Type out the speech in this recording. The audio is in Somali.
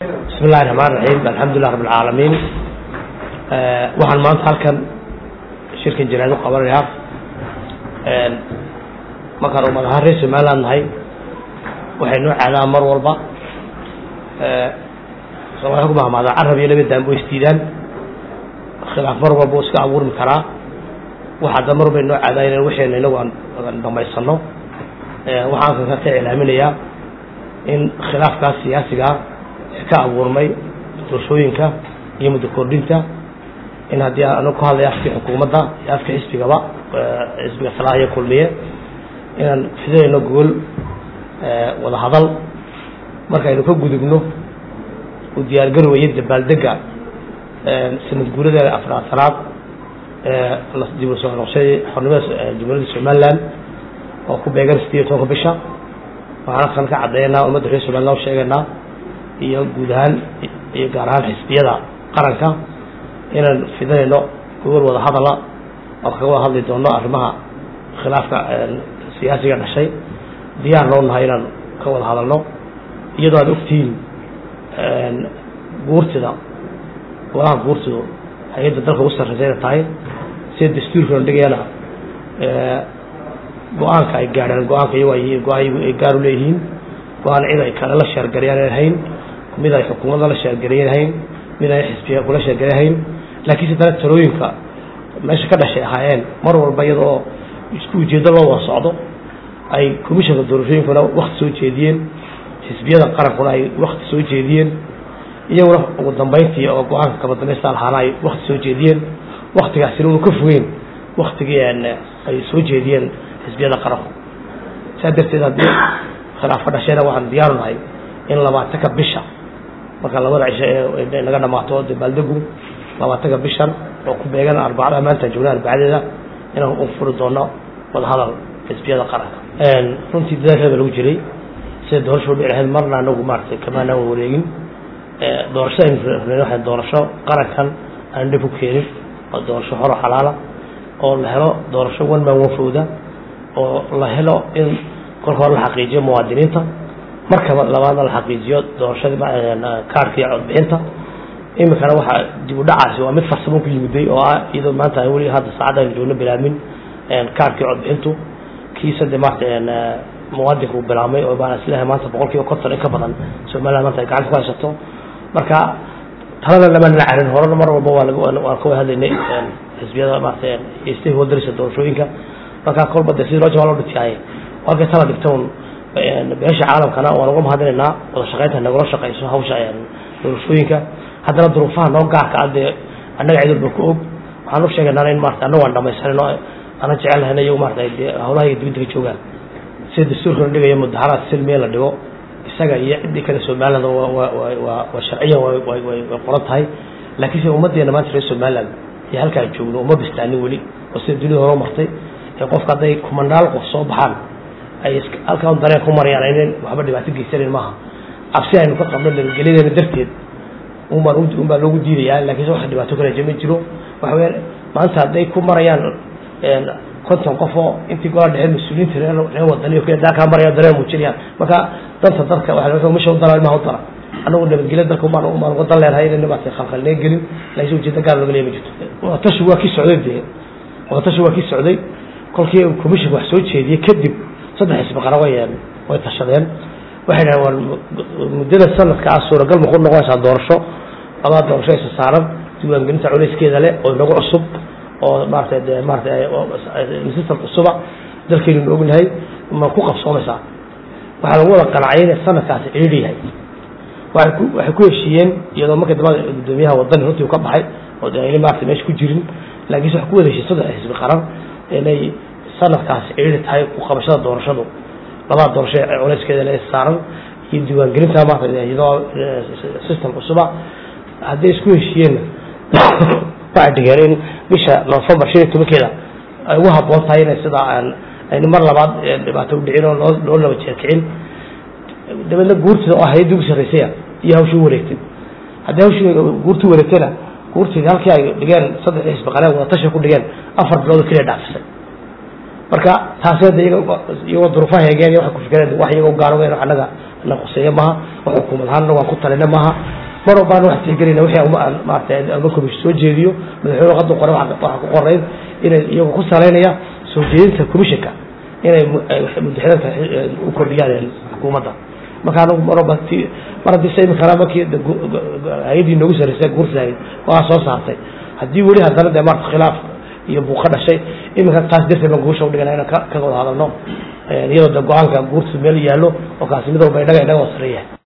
bismi illahi raxmaan raxiim alxamdulilah rabb alcaalamiin waxaan maanta halkan shirkan janaad u qabanayaa markaan ummad ahaan reer somaliland nahay waxay noo caadaan mar walba soomaliya ku mahmaadaa carab iyo laba daanbo isdiidaan khilaaf mar walba iska abuurmi karaa waxaa da mar walba noo caadaan in waxeena inagu aan dhamaysano waxaan kan ka iclaaminayaa in khilaafkaas siyaasigaa ka abuurmay doorshooyinka iyo muddo kordhinta in haddii anagu ku hadlaya afkii xukuumadda iyo afka xisbigaba xisbiga salaaha iyo kulmiye inaan fidinayno gogol wada hadal markaynu ka gudubno u diyaargarowaya dabaaldega sanad guurada afraatanaad dib u soo noqshadii xornimada jumhuuriyadda somaliland oo ku beegan sideed iyo tobanka bisha waxaan kan ka caddeynaa ummadda reer somaliland u sheegaynaa iyo guud ahaan iyo gaar ahaan xisbiyada qaranka inaan fidinayno gogol wada hadala oo kaga wada hadli doono arrimaha khilaafka siyaasiga dhashay diyaar noo nahay inaan ka wada hadalno iyadoo aad ogtihiin guurtida golaha guurtidu hay-adda dalka ugu sarreysayna tahay sida dastuurkana dhigayana go-aanka ay gaadheen go-aanka iyago go-aan ay gaar u leeyihiin go-aan cid ay kale la sheergarayaan hayn mid ay xukuumadda la sheergarayan hayn mid ay xisbiga kula sheergaran hayn laakiin si dana talooyinka meesha ka dhashay ahaayeen mar walba iyada oo isku ujeedo loo wada socdo ay commissionka doorashooyinkuna wakti soo jeediyeen xisbiyada qarankuna ay wakti soo jeediyeen iyaguna ugu dambeyntii oo go-aanka kaba dambaysta lahaana ay wakti soo jeediyeen waktigaasina unu ka fogeyn waktigii ay soo jeediyeen xisbiyada qaranku saa darteed haddii khilaaf ka dhashayna waxaan diyaaru nahay in labaatanka bisha marka labada cisho ee naga dhamaato dabaaldegu labaatanka bishan oo ku beegan arbacada maanta joogna arbacadeeda inaan u furi doono wada hadal xisbiyada qaranka runtii dadaalkeeda lagu jiray sida doorasho dhici lahayd marna anagu maaratay kamaanaan wareegin doorashada aynu rabnay waxay doorasho qarankan aan dhib ku keenin oo doorasho horo xalaala oo la helo doorasho one man one fowda oo la helo in kolka hore la xaqiijiyo muwaadiniinta markaba labaadna la xaqiijiyo doorashadii kaarka iyo codbixinta iminkana waxaa dib u dhacaasi waa mid farsamo ku yimiday oo ah iyadoo maanta aan weli hadda saacadda aynu joogno bilaamin kaarkii codbixintu kiisa de maarata muwaadinka uu bilaabmay oo baan isleehay maanta boqol kiiba konton in ka badan somaliland maanta ay gacanta ku haysato marka talada lama nala carin horena mar walba waa waan ka wada hadlaynay xisbiyada maarata stakeholdersa doorashooyinka marka kolba de sidii loo jabaa loo dhintiyaaye halkay tala dhigta un beesha caalamkana waan uga mahadinaynaa wada shaqaynta nagula shaqayso hawsha doorashooyinka haddana duruufaha noo gaarka a dee annaga cid walba ku og waxaan u sheegaynaa in maarata annagu aan dhamaysanin oo aanan jecel lahayn iyagu maarata dee hawlaha iyo dibadda ka joogaan sida dastuurkana dhigaya mudaharaad silmiya la dhigo isaga iyo ciddii kale somaliland waa sharciyan way qoran tahay laakiin se ummaddeena maanta reer somaliland iyo halka aan joogno uma bistaanin weli oo sida dunida hore martay ee qofka hadday kumandaal qof soo baxaan ay halkaan dareen ku marayaan aynan waxba dhibaato geysanayn maaha cabsi aynu ka qabno nabadgelyadeena darteed unbaan unbaa loogu diidayaa lakiinse wax dhibaato kale ma jiro waxa weyaan maanta hadday ku marayaan konton qof oo intii gola dhexe mas-uuliyiinta reer wadani kaa maraya dareen muujinayaan marka danta dalka waa misha u dala ilmaha u dala anagu nabadgelya dalka umaan umaan uga dan leenahay inayna maarata khalkhalnee gelin laakiin ujeeda gaar looga leeya ma jirto watashi waa kii socday dee watashi waa kii socday kolkii commissionka wax soo jeediyey kadib saddex xisbi qaran way way tashadeen waxay dhahen war muddada sanadka ah suuragal ma ku noqonaysaa doorasho labaa doorasho isa saaran diiwaangelinta culayskeeda leh oo inagu cusub oo maarata de maarata system cusuba dalkeynunu ognahay ma ku qabsoomaysaa waxaa lagu wada qanacay inay sanadkaasi cidhiidhi yahay waay ku waxay ku heshiiyeen iyadoo markii dambada guddoomiyaha wadani runtii u ka baxay oo de ayna maarata meesha ku jirin laakiinse waxay ku wada heshiiyeen saddex xisbi qaran inay sanadkaasi cidhiidhi tahay ku qabashada doorashadu labada doorasho ee culayskeeda le saaran iyo diiwaangelinta maarata iyadoo system cusuba hadday isku heshiiyeenna waxay dhigeen in bisha november shan iyo tobankeeda ay ugu habboon tahay inay sidaa aan aynu mar labaad dhibaato udhicin oo loo loo laba jeerkicin dabeedna guurtida oo hay-adda ugu sarreysaya iyo hawshii u wareegtay haddii hawshii guurtii wareegtayna guurtii halkii ay dhigeen saddex xisbi qaleen wada tashi ku dhigeen afar bilood oo keliya dhaafisay marka taasi hadda iyagoo duruufaha heegeen iyo waxay ku fikireen wax iyagoo gaarogeen annaga na quseeyo maaha wax xukuumad ahaanna waan ku talina maaha mar walbaan wax tixgelina wixii maarata ama komishin soo jeediyo madaxweyne qadu qore waxaa ku qorayd inay iyagoo ku salaynaya soo jeedinta commissionka inay mudaxidadka u kordhiyaan xukuumadda marka anagu mar walba ti mar haddii sa imikana markii hay-addii noogu sarreysay guursahayd waa soo saartay haddii weli haddana dee maarta khilaaf iyo buu ka dhashay iminka taas darteed baan guusha udhigana inaan ka wada hadalno iyadoo de go-aanka guurta meel yaallo oo kaasi mid walba inaga inaga hosareeyahay